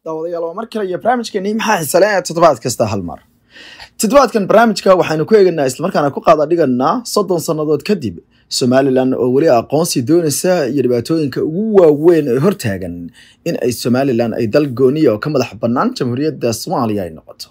daawadayaal waa mar kale iyo barnaamijkeennii maxaa xisale ee toddobaad kasta hal mar toddobaadkan barnaamijka waxaynu ku eegaynaa islamarkaana ku qaada dhiganaa soddon sannadood kadib somalilan oo weli aqoonsi doonaysa iyo dhibaatooyinka ugu waaweyn ee hortaagan in ay somalilan ay dal gooniya oo ka madax bannaan jamhuuriyadda soomaaliya ay noqoto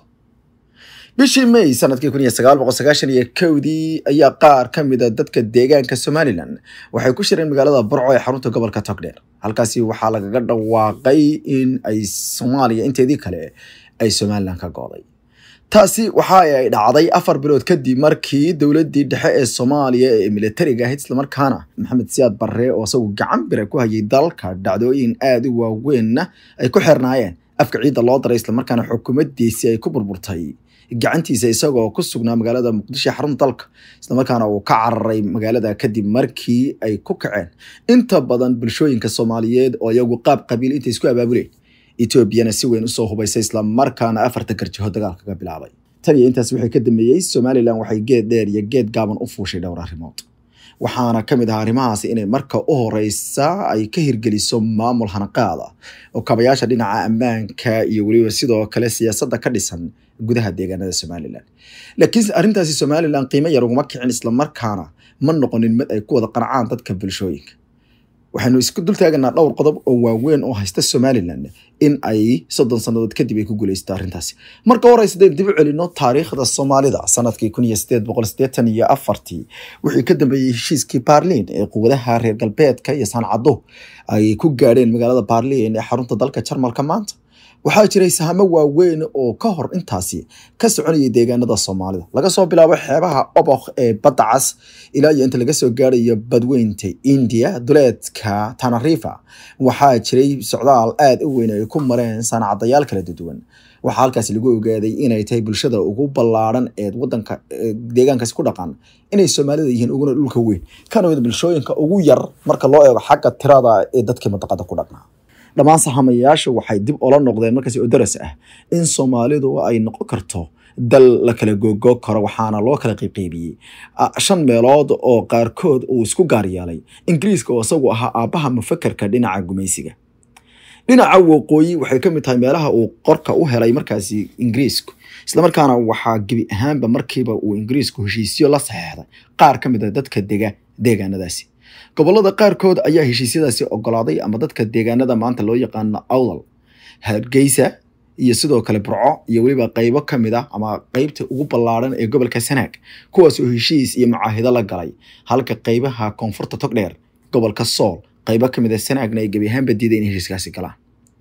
bishii may sanadkii kun iyo sagaal boqol sagaashan iyo kowdii ayaa qaar ka mida dadka deegaanka somalilan waxay ku shireen magaalada burco ee xarunta gobolka togdheer halkaasi waxaa lagaga dhawaaqay in ay soomaaliya inteedii kale ay somalilan ka gooday taasi waxa ay dhacday afar bilood kadib markii dowladii dhexe ee soomaaliya ee militariga ahayd islamarkaana maxamed siyaad barre oo isagu gacan bira ku hayay dalka dhacdooyin aada u waaweynna ay ku xirnaayeen afka ciidda loo daray islamarkaana xukuumaddiisii ay ku burburtay gacantiisa isagoo ku sugnaa magaalada muqdisho xarunta dalka islamarkaana uu ka cararay magaalada kadib markii ay ku kaceen inta badan bulshooyinka soomaaliyeed oo iyagu qaab qabiil intay isku abaabuleen etoobiyana si weyn usoo hubaysay islamarkaana afarta garjaho dagaalka ka bilaabay tan iyo intaas waxay ka dambeeyey somalilan waxay geed dheer iyo geed gaaban u fuushay dhowr arrimood waxaana ka mid ah arrimahaasi inay marka u horeysa ay ka hirgeliso maamul hanaqaada oo kabayaasha dhinaca ammaanka iyo weliba sidoo kale siyaasadda ka dhisan gudaha deegaanada somalilan laakiin arrintaasi somalilan qiimo yar uguma kicin islamarkaana ma noqonin mid ay ku wada qancaan dadka bulshooyinka waxaynu isku dultaaganaa dhowr qodob oo waaweyn oo haysta somalilan in ay soddon sannadood kadib ay ku guuleysto arrintaasi marka horeysa deen dib u celino taariikhda soomaalida sanadkii kun iyo sideed boqol sideetan iyo afartii wixii ka dambeeyey heshiiskii baarliin ee quwadaha reer galbeedka iyo sancado ay ku gaadheen magaalada baarliin ee xarunta dalka jarmalka maanta waxaa jiray sahamo waaweyn oo ka hor intaasi ka soconayay deegaanada soomaalida laga soo bilaabo xeebaha obokh ee badda cas ilaa iyo inta laga soo gaarayo badweynta india duleedka tanarifa waxaa jiray socdaal aada u weyn ay ku mareen saanacadayaal kala duwan waxaa halkaasi lagu ogaaday inay tahay bulshada ugu ballaaran ee wadanka deegaankaasi ku dhaqan inay soomaalida yihiin uguna dhulka weyn kana mid bulshooyinka ugu yar marka loo eego xagga tirada ee dadkii madaqada ku dhaqnaa dhammaan sahamayaashu waxay dib ola noqdeen markaasi oo daras ah in soomaalidu ay noqon karto dal la kala googoo karo waxaana loo kala qeyqeybiyey shan meelood oo qaarkood uu isku gaar yeelay ingiriiska oo isagu ahaa aabbaha mufakerka dhinaca gumaysiga dhinaca waqooyi waxay ka mid tahay meelaha uu qorka u helay markaasi ingiriisku islamarkaana waxaa gebi ahaanba markiiba uu ingiriisku heshiisyo la saxeexday qaar ka mid a dadka dega deegaanadaasi gobolada qaarkood ayaa heshiisyadaasi ogolaaday ama dadka deegaanada maanta loo yaqaano awdal hargeysa iyo sidoo kale burco iyo weliba qeybo ka mid ah ama qeybta ugu ballaaran ee gobolka sanaag kuwaas oo heshiis iyo mucaahido la galay halka qeybaha koonfurta togdheer gobolka sool qeybo ka mid a sanaagna ay gebi ahaanba diiday in heshiiskaasi galaan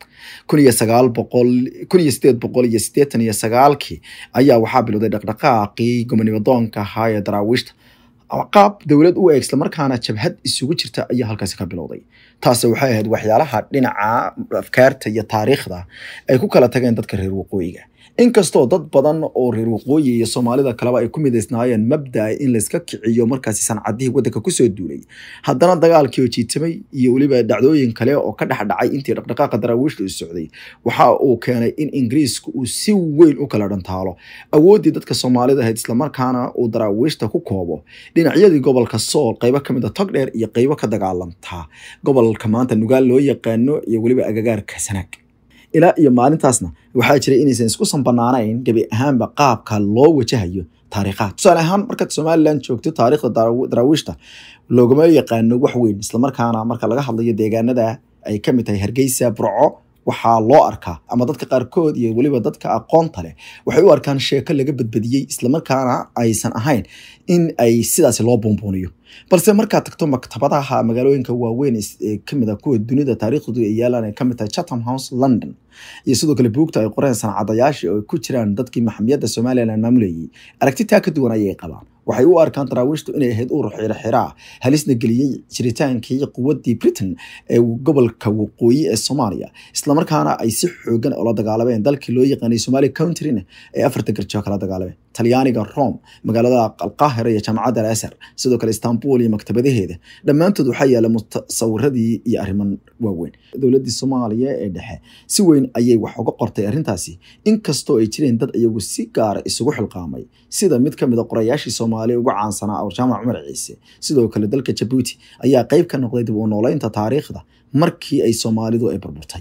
kun iyo sagaal boqol kun iyo sideed boqol iyo siddeetan iyo sagaalkii ayaa waxaa bilowday dhaqdhaqaaqii gobonimo doonka ahaa ee daraawiishta qaab dowlad u eeg islamarkaana jabhad isugu jirta ayaa halkaasi ka bilowday taasi waxay ahayd waxyaalaha dhinaca afkaarta iyo taariikhda ay ku kala tageen dadka reer waqooyiga inkastoo dad badan oo reer waqooyi iyo soomaalida kaleba ay ku midaysnaayeen mabdaa in layska kiciyo markaasi sancadihii waddanka kusoo duulay haddana dagaalkii oo jiitamay iyo weliba dhacdooyin kale oo ka dhex dhacay intii dhaqdhaqaaqa daraawiishta u socday waxa uu keenay in ingiriisku uu si weyn u kala dhantaalo awooddii dadka soomaalida ahayd islamarkaana uu daraawiishta ku koobo dhinacyadii gobolka sool qeybo ka mid a togdheer iyo qeybo ka dagaalantaa gobolka maanta nugaal loo yaqaano iyo weliba agagaarka sanaag ilaa iyo maalintaasna waxaa jiray inaysan isku sanbanaanayn gebi ahaanba qaabka loo wajahayo taariikhaha tusaale ahaan markaad somalilan joogto taariikhda daraawiishta loogama yaqaano wax weyn islamarkaana marka laga hadlayo deegaanada ay ka mid tahay hargeysa burco waxaa loo arkaa ama dadka qaarkood iyo weliba dadka aqoonta leh waxay u arkaan sheeko laga badbadiyey islamarkaana aysan ahayn in ay sidaasi loo buunbuuniyo balse markaad tagto maktabadaha magaalooyinka waaweyn ee kamid a kuwa dunida taariikhdoodu ay yaalaan ay kamid tahay chatham house london iyo sidoo kale buugta ay qoreen sancadayaashii oo ku jiraan dadkii maxamiyadda somalilan maamulayay aragti taa ka duwan ayay qabaan waxay u arkaan daraawiishtu inay ahayd uur xiraxiraa halisna geliyey jiritaankii quwaddii britain ee gobolka waqooyi ee soomaaliya islamarkaana ay si xoogan oola dagaalameen dalkii loo yaqaanay somali countrina ee afarta garjoo kala dagaalameen talyaaniga rome magaalada alqaahira iyo jaamacadda alasar sidoo kale istanbul iyo maktabadaheeda dhammaantood waxaa yaala mutasawiradii iyo arriman waaweyn dowladdii soomaaliya ee dhexe si weyn ayay wax uga qortay arrintaasi inkastoo ay jireen dad iyagu si gaara isugu xilqaamay sida mid ka mid a qorayaashii soomaaliya ugu caansanaa oo jaamac cumar ciise sidoo kale dalka jabuuti ayaa qeyb ka noqday dib u nooleynta taariikhda markii ay soomaalidu ay burburtay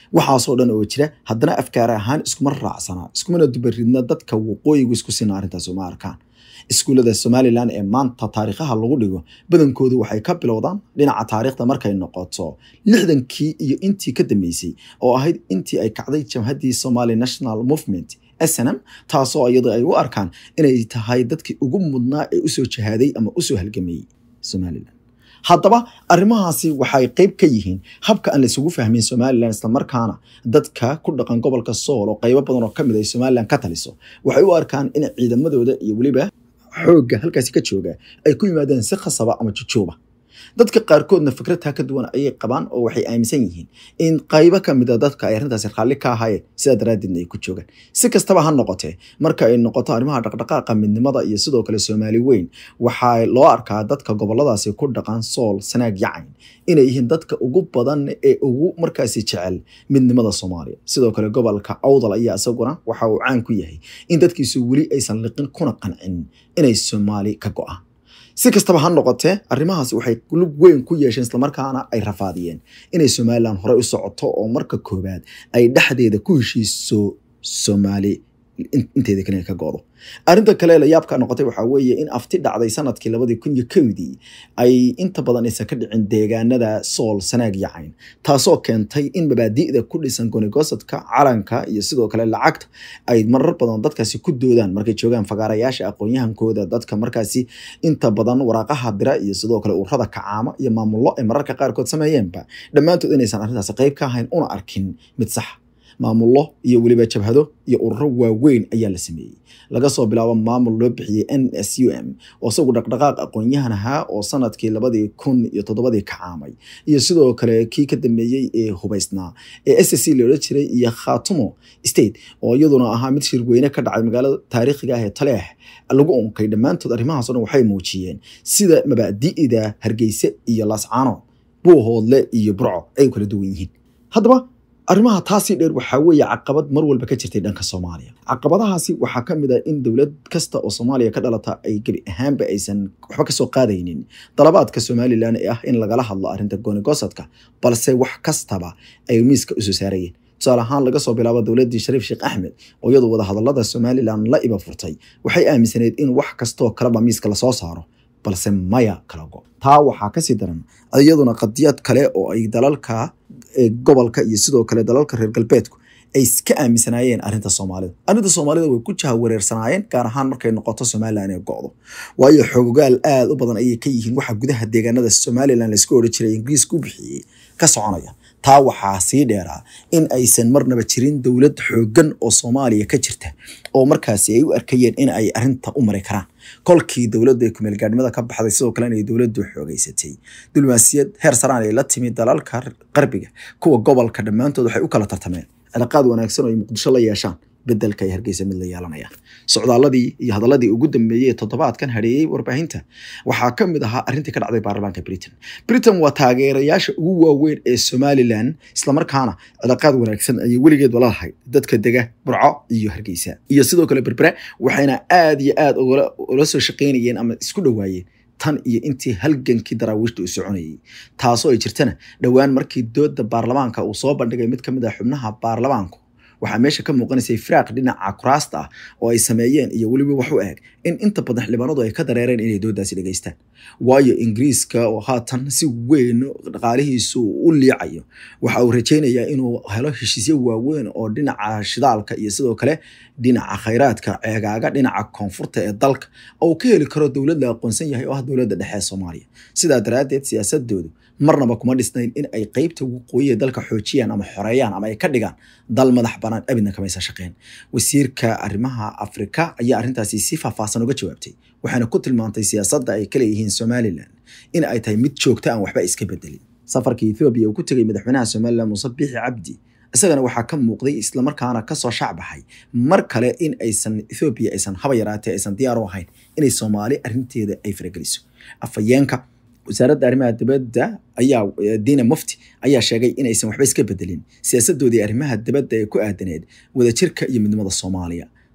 waxaasoo dhan oo jira haddana afkaar ahaan iskuma raacsanaa iskumana dubaridna dadka waqooyigu isku sina arrintaas uma arkaan iskuullada somalilan ee maanta taariikhaha lagu dhigo badankoodu waxay ka bilowdaan dhinaca taariikhda markay noqoto lixdankii iyo intii ka dambeysay oo ahayd intii ay kacday jamhaddii somali national movement snm taasoo iyadoo ay u arkaan inay tahay dadkii ugu mudnaa ee usoo jahaaday ama usoo halgamayey somalilan haddaba arrimahaasi waxay qeyb ka yihiin habka aan laysugu fahmin somalilan islamarkaana dadka ku dhaqan gobolka sool oo qeybo badan oo kamid ay somalilan ka taliso waxay u arkaan in ciidamadooda iyo weliba xoogga halkaasi ka jooga ay ku yimaadeen si khasaba ama jujuuba dadka qaarkoodna fikradtaa ka duwan ayay qabaan oo waxay aaminsan yihiin in qaybo ka mid a dadka ay arrintaasi raalli ka ahaayeen sidaa daraaddeedna ay ku joogaan si kastaba ha noqotee marka ay noqoto arrimaha dhaqdhaqaaqa midnimada iyo sidoo kale soomaali weyn waxaa loo arkaa dadka goboladaasi ku dhaqan sool sanaag yacayn inay yihiin dadka ugu badan ee ugu markaasi jecel midnimada soomaaliya sidoo kale gobolka awdal ayaa isaguna waxa uu caan ku yahay in dadkiisu weli aysan liqin kuna qancin inay soomaali ka go-aan si kastaba ha noqotee arrimahaasi waxay lug weyn ku yeesheen islamarkaana ay rafaadiyeen inay somalilan horey u socoto oo marka koowaad ay dhexdeeda ku heshiiso soomaali inteeda kale ka go'do arrinta kale la yaabka noqotay waxaa weeye in afti dhacday sanadkii labadii kun iyo kowdii ay inta badan aysan ka dhicin deegaanada sool sanaag yacayn taasoo keentay in mabaadi'da ku dhisan gonigosadka calanka iyo sidoo kale lacagta ay marar badan dadkaasi ku doodaan markay joogaan fagaarayaasha aqoon-yahankooda dadka markaasi inta badan waraaqaha dira iyo sidoo kale ururada kacaama iyo maamullo ay mararka qaarkood sameeyeenba dhammaantood inaysan arrintaasi qayb ka ahayn una arkin mid sax maamullo iyo weliba jabhado iyo ururo waaweyn ayaa la sameeyey laga soo bilaabo maamul loo bixiyey n s u m oo isagu dhaqdhaqaaq aqoon-yahan ahaa oo sanadkii labadii kun iyo toddobadii kacaamay iyo sidoo kale kii ka dambeeyey ee hubaysnaa ee s c la odhan jiray iyo khatumo state oo iyaduna ahaa mid shirweyne ka dhacay magaalada taariikhiga ah ee taleex lagu unkay dhammaantood arrimahaas o dhan waxay muujiyeen sida mabaadi'da hargeyse iyo lascaano buuhoodle iyo burco ay kala duwan yihiin haddaba arrimaha taasii dheer waxaa weeye caqabad mar walba ka jirtay dhanka soomaaliya caqabadahaasi waxaa ka mid ah in dowlad kasta oo soomaaliya ka dhalata ay gebi ahaanba aysan waxba kasoo qaadaynin dalabaadka somalilan ee ah in lagala hadlo arrinta goonigosadka balse wax kastaba ay miiska usoo saarayeen tusaale ahaan laga soo bilaabo dowladdii shariif sheekh axmed oo iyadu wadahadalada somalilan la iba furtay waxay aaminsaneyd in wax kastoo kaleba miiska lasoo saaro balse maya kala go taa waxaa kasii daran iyaduna qadiyad kale oo ay dalalka gobolka iyo sidoo kale dalalka reer galbeedku ay iska aaminsanaayeen arrinta soomaalida arrinta soomaalida way ku jaha wareersanaayeen gaar ahaan markay noqoto somalilan ee go'do waayo xoogaal aada u badan ayay ka yihiin waxa gudaha deegaanada somalilan laisku odhan jiray ingiriiska u bixiyey ka soconaya taa waxaa sii dheeraa in aysan marnaba jirin dowlad xooggan oo soomaaliya ka jirta oo markaasi ay u arkayeen in ay arrinta u mari karaan kolkii dowladda ee kumeelgaadhnimada ka baxday sidoo kalena ay dowladdu xoogeysatay diblomaasiyad heer saraan ay la timi dalalka qarbiga kuwa gobolka dhammaantood waxay u kala tartameen cilaaqaad wanaagsan oo ay muqdisho la yeeshaan bedelka ay hargeysa mid la yeelanayaan socdaaladii iyo hadaladii ugu dambeeyey ee toddobaadkan hareeyey warbaahinta waxaa ka mid ahaa arrintii ka dhacday baarlamaanka britain britain waa taageerayaasha ugu waaweyn ee somalilan islamarkaana cilaaqaad wanaagsan ayay weligeed wala lahayd dadka dega burco iyo hargeysa iyo sidoo kale berbere waxayna aada iyo aada ula soo shaqeynayeen ama isku dhowaayeen tan iyo intii halgankii daraawiishta uu soconayay taasoo ay jirtana dhowaan markii dooda baarlamaanka uu soo bandhigay mid ka mid ah xubnaha baarlamaanku waxaa meesha ka muuqanaysay firaaq dhinaca kuraasta ah oo ay sameeyeen iyo weliba wax u eg in inta badan xildhibaanadu ay ka dareereen inay doodaasi dhegeystaan waayo ingiriiska oo haatan si weyn dhaqaalihiisu u liicayo waxa uu rajaynayaa inuu helo heshiisyo waaweyn oo dhinaca shidaalka iyo sidoo kale dhinaca khayraadka ceegaaga dhinaca koonfurta ee dalka oo uu ka heli karo dowlad la aqoonsan yahay oo ah dowladda dhexe ee soomaaliya sidaa daraaddeed siyaasadoodu marnaba kuma dhisnayn in ay qeybta waqooyi ee dalka xoojiyaan ama xoreeyaan ama ay ka dhigaan dal madax banaan abidna kamaysa shaqeen wasiirka arrimaha afrika ayaa arrintaasi si faahfaahsan uga jawaabtay waxaana ku tilmaantay siyaasadda ay ka leeyihiin somalilan in ay tahay mid joogta aan waxba iska bedelin safarkii ethoobiya uu ku tegay madaxweynaha somalilan muuse biixi cabdi isagana waxaa ka muuqday islamarkaana kasoo shacbaxay mar kale in aysan ethoobiya aysan haba yaraatee aysan diyaar u ahayn inay soomaali arrinteeda ay farageliso afhayeenka wasaaradda arrimaha dibadda ayaa diina mufti ayaa sheegay inaysan waxba iska bedelin siyaasadoodii arrimaha dibadda ee ku aadaneed wadajirka iyo midnimada soomaaliya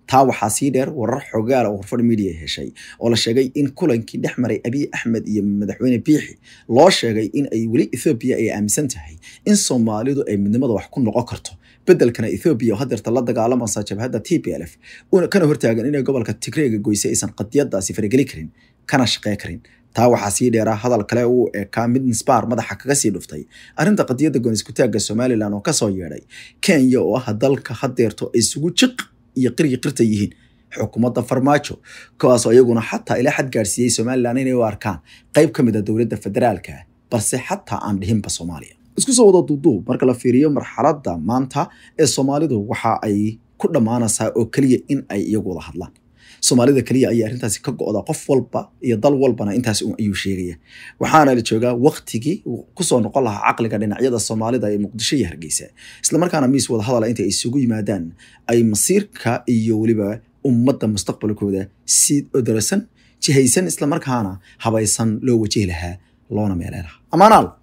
taa waxaa sii dheer warar xogaala oo horfadh media heshay oo la sheegay in kulankii dhex maray abiy axmed iyo madaxweyne biixi loo sheegay in ay weli ethoobiya ay aaminsan tahay in soomaalidu ay midnimada wax ku noqon karto bedelkana ethoobiya oo hadeerta la dagaalamaysa jabhadda t p l f kana hortaagan inay gobolka tigreega goysay aysan qadiyadaasi farageli karin kana shaqey karin taa waxaa sii dheeraa hadal kale uu ekaa mid nisbaar madaxa kaga sii dhuftay arrinta qadiyadda gooniskutaagga somalilan oo kasoo yeedhay kenya oo ah dalka hadeerto ay isugu jiq iyo qiryi qirta yihiin xukuumadda farmaajo kuwaasoo iyaguna xataa ilaa xad gaadhsiiyey somalilan inay u arkaan qayb ka mid a dowladda federaalka balse xataa aan dhihinba soomaaliya isku soo wada duuduub marka la fiiriyo marxaladda maanta ee soomaalidu waxa ay ku dhammaanaysaa oo keliya in ay iyagu wada hadlaan soomaalida keliya ayaa arrintaasi ka go-da qof walba iyo dal walbana intaas ayuu sheegaya waxaana la joogaa waktigii kusoo noqon lahaa caqliga dhinacyada soomaalida ee muqdisho iyo hargeysa islamarkaana miis wada hadala inta ay isugu yimaadaan ay masiirka iyo weliba ummadda mustaqbalkooda si odarasan jihaysan islamarkaana habaysan loo wajihi lahaa loona meeley lahaa amaanaal